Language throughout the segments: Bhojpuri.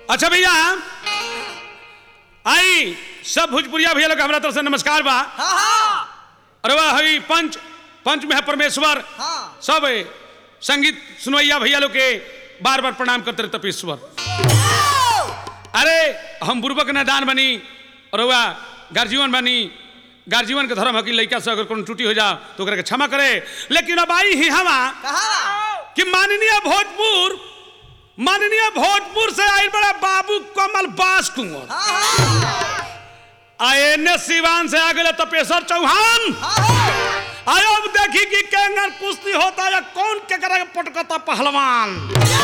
अच्छा भैया आई सब भोजपुरिया भैया लोग हमारा तरफ से नमस्कार बा हाँ हाँ अरे वाह हई पंच पंच में है परमेश्वर हाँ सब संगीत सुनवैया भैया लोग के बार बार प्रणाम करते रहे तपेश्वर अरे हम बुर्बक नादान बनी और वह गार्जीवन बनी गार्जीवन के धर्म है कि लड़का से अगर कोनो त्रुटि हो जा तो ओकरा के क्षमा करे लेकिन अब आई ही हवा कहा कि माननीय भोजपुर माननीय भोजपुर से आई बड़ा बाबू कमल बास कुंवर आए ने सिवान से आ गए तपेश्वर चौहान आयो अब देखी कि केंगर कुश्ती होता या कौन के करे पटकता पहलवान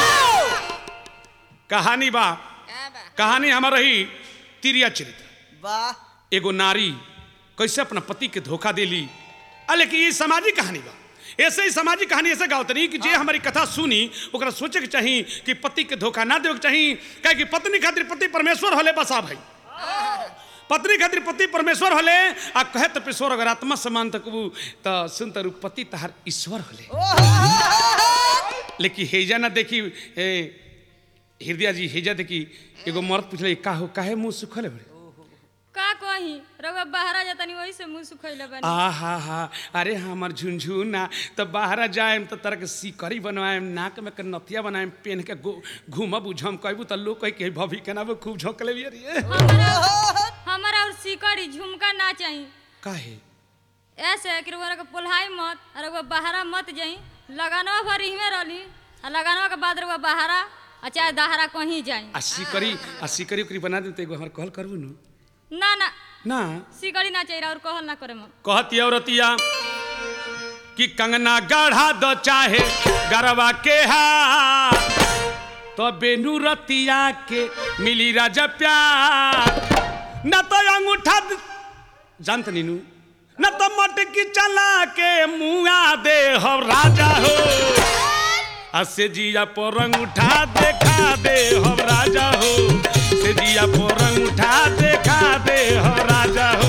कहानी बा कहानी हमार रही तिरिया चरित्र वाह एगो नारी कैसे अपना पति के धोखा देली आ लेकिन ये सामाजिक कहानी बा ऐसे ही सामाजिक कहानी ऐसे गावत रही कि जे हमारी कथा सुनी ओकरा सोचे के चाही कि पति के धोखा ना देवे के चाही काहे कि पत्नी खातिर पति परमेश्वर होले बसा भाई पत्नी खातिर पति परमेश्वर होले आ कहे तपेश्वर अगर आत्मा समान तकबू त सुन तरु पति तहार ईश्वर होले लेकिन हेजा ना देखी ए, हृदय जी हेजा देखी एगो मर्द पूछले का हो काहे मुंह सुखले बड़े का कही रउआ बाहरा जातनी वही से मुंह सुखैले बानी आ हा हा अरे हमर झुनझुना तो बाहर जाएम तो तरह के सिकरी बनवाएम नाक में के नथिया बनाएम पेन के गो- घूमब उझम कहबू तो लोग कही के भभी के नाम खूब झोंकले भी रे हमारा हमारा और सिकड़ी झुमका ना चाही काहे ऐसे कि रउआ के पोल्हाई मत और रउआ बाहरा मत जाई लगानवा भर इहमे रहली आ लगानवा के बाद रउआ बाहरा आ चाहे दहरा कहीं जाई आ सिकरी आ सिकरी उकरी बना दे तो एगो हमर कहल करबू नु ना ना ना सिकड़ी ना चाहिए और कहल ना करे मन कहती औरतिया कि कंगना गढ़ा दो चाहे गरबा के हा तो बेनू रतिया के मिली राजा प्यार न तो अंगूठा द- जानत नीनू न तो मटकी चला के मुआ दे हो राजा हो असे जिया पर अंगूठा देखा दे हो राजा हो से जिया पर अंगूठा देखा दे हो राजा हो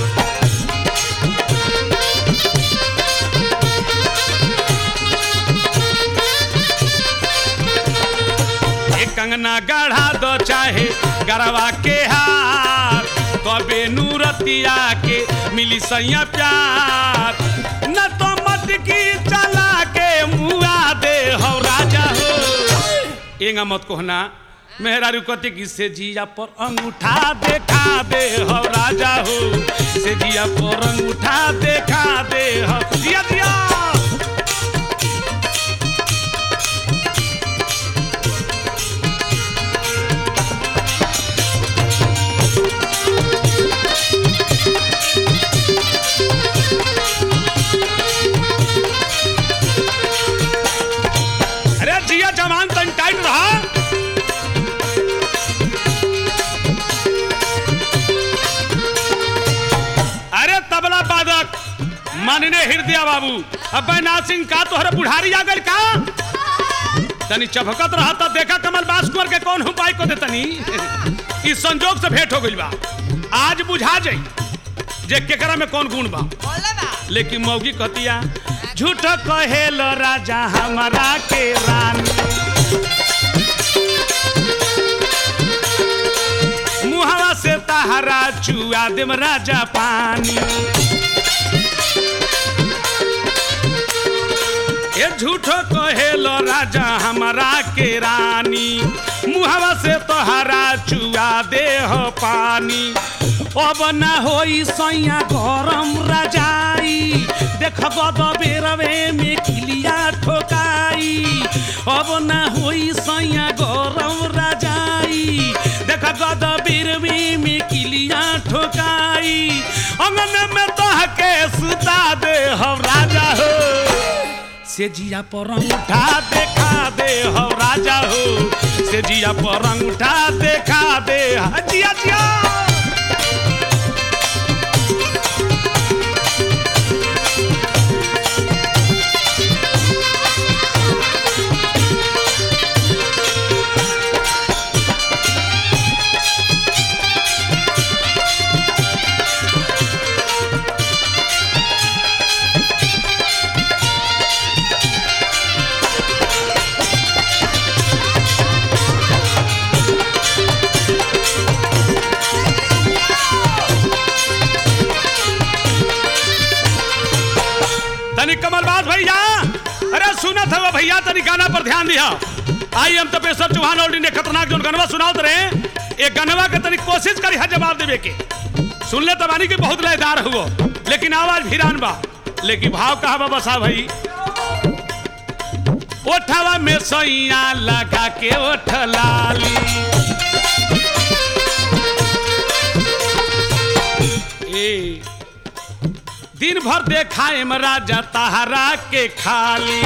ए कंगना गढ़ा दो चाहे गरवा के हार तबे नूरतिया के मिली सैया प्यार न तो मटकी चला के मुआ दे हो राजा हो एंगा मत कहना मेहरा रुकती की से जिया पर अंगूठा देखा दे हो राजा हो से जिया पर अंगूठा देखा दे हो जिया जिया अरे जिया जवान तन टाइट रहा अरे तबला बादक माननीय हृदय बाबू अब नाथ सिंह का तोहरे बुढ़ारी आ गल का तनी चभकत रहा तो देखा कमल बास कुंवर के कौन उपाय को दे तनी इस संजोग से भेंट हो गइल बा आज बुझा जाई जे केकरा में कौन गुण बा बोले बा लेकिन मौगी कहतिया झूठ कहेलो राजा हमारा के रानी मुहवा से तहरा चुआ देम राजा पानी ये झूठो कहेलो राजा हमारा के रानी मुहवा से तोहरा चुआ दे हो पानी अब ना होई सैया गरम रजाई देख गद बेरवे में किलिया ठोकाई अब ना होई सैया गरम रजाई देख गद बेरवे में किलिया ठोकाई अंगन में तोह के सुता दे हम राजा हो से जिया पर अंगूठा देखा दे हो राजा हो से जिया पर अंगूठा देखा दे हा, जिया जिया भैया तनी गाना पर ध्यान दिया आई हम तपेश्वर चौहान और ने खतरनाक जो गनवा सुनाओ रहे ये गनवा के तनी कोशिश करी है जवाब देवे के सुन ले तबानी के बहुत लयदार हुआ लेकिन आवाज भिरान बा लेकिन भाव कहा बा बसा भाई ओठवा में सैया लगा के ओठ लाली ए दिन भर देखाए राजा तहरा के खाली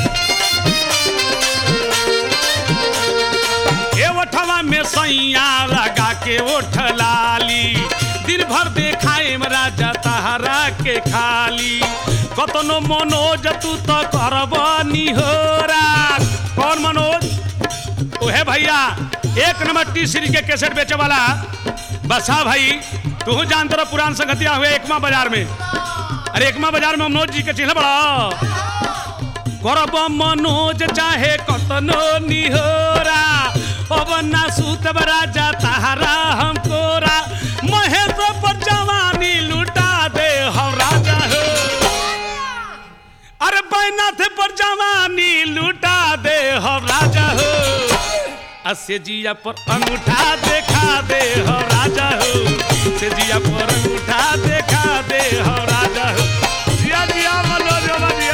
ए ओठवा में सैया लगा के ओठ लाली दिन भर देखाए राजा तहरा के खाली कतनो मनोज तू तो करब निहोरा कौन मनोज ओहे भैया एक नंबर टी सीरीज के कैसेट बेचे वाला बसा भाई तू जानते रहो पुरान संगतिया हुए एकमा बाजार में अरे एकमा बाजार में मनोज जी के चिन्ह बड़ा करब मनोज चाहे कतनो निहोरा अब ना सूतब राजा तहारा हम कोरा महेश पर जवानी लुटा दे हम राजा हो अरे बैनाथ पर जवानी लुटा दे हम राजा हो असे जिया पर अंगूठा देखा दे हो राजा हो से जिया पर अंगूठा देखा दे हो राजा हो जिया जिया मनोज बाबा जिया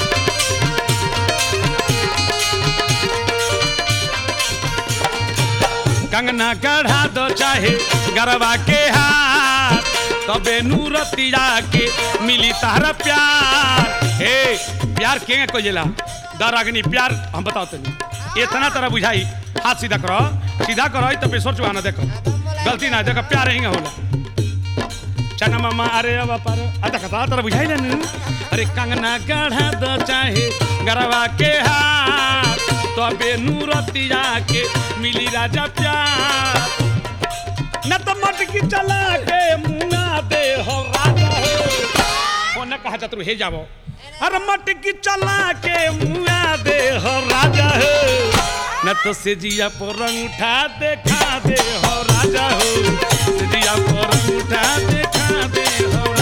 कंगना गढ़ा दो चाहे गरबा के हाथ तबे नूरतिया के मिली तारा प्यार हे प्यार के को जेला दरागनी प्यार हम बताओ तनी इतना तरह बुझाई हाथ सीधा करो सीधा करो तो पेशवर चुहाना देखो गलती ना देखो प्यार ही होला चना मामा अरे अब पर अता कथा तरह बुझाई ना अरे कंगना गढ़ा दो चाहे गरबा के हाथ तबे नूरतिया के मिली राजा प्यार न तो मटकी चला के मुंगा दे हो राजा हो न कहा चतुर हे जाबो अरे मटकी चला के मुंगा दे हो राजा हो न तो से जिया पर रंग उठा देखा दे हो राजा हो से जिया पर रंग उठा देखा दे हो